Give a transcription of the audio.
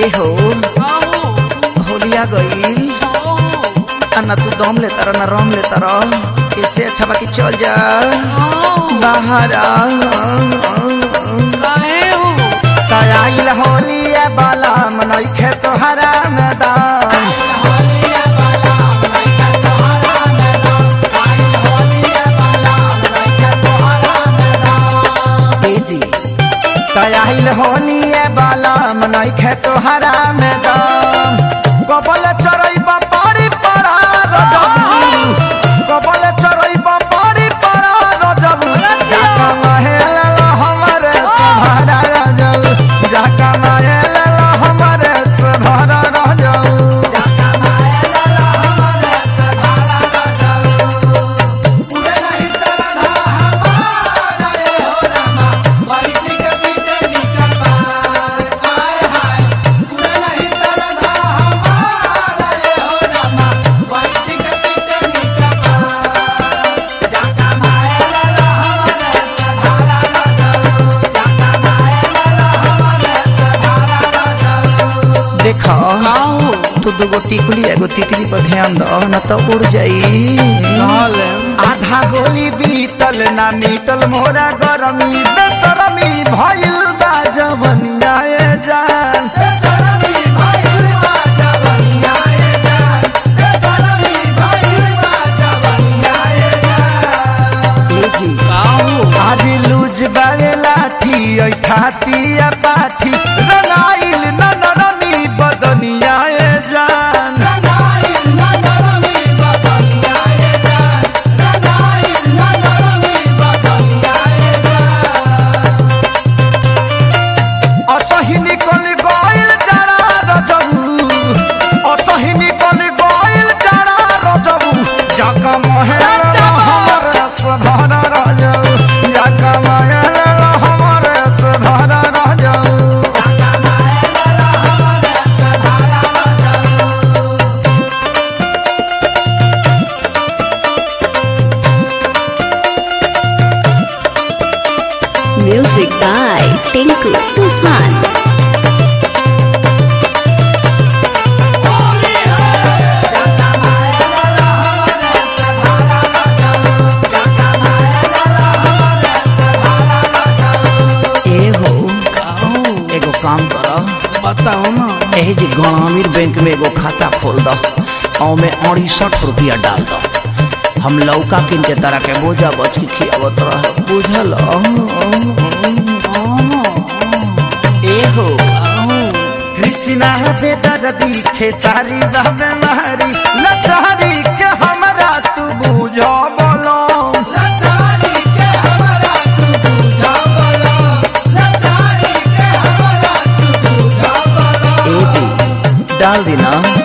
ए हो होलिया गईल आ ना तू दम ले तारा ना रम ले तारा इससे अच्छा बाकी चल जा बाहर आ आइल होलिया बाला मनैखे तोहरा मैदान ए जी आइल होलिया बाला मनैखे तोहरा मैदान कबल चरई पारी पड़ा रजबू कबल चरई पारी पड़ा रजबू जाका महल हमरे सहारा रजबू जाका महल हमरे सहारा रजबू देखो तू दूगो टिकुली एगो तितली पर ध्यान दो न तो उड़ जाई आधा गोली बीतल ना मीतल मोरा गरमी बेसरमी भइल बा जवनिया ए जान ए जी आज लूज बारे लाठी ऐ खाती या पाठी रंगाइल न नरमी बदनिया ए जान असही निकल गइल जाड़ा रजबू असही निकल गइल जाड़ा रजबू जाका महल हमर सधर रजबू जाका महल हमर सधर रजबू Music by Tinku Tufan. ए हो एगो काम कर बताओ ना एही जी ग्रामीण बैंक में एगो खाता खोल दो और में अड़सठ रुपया डाल दो हम लौका किन के तरह के बोझा बच के खियावत रह बुझल ए हो कृष्णा बेदर दिखे सारी रहबे मारी लचारी के हमरा तू बुझ बोलो ए जी डाल दी ना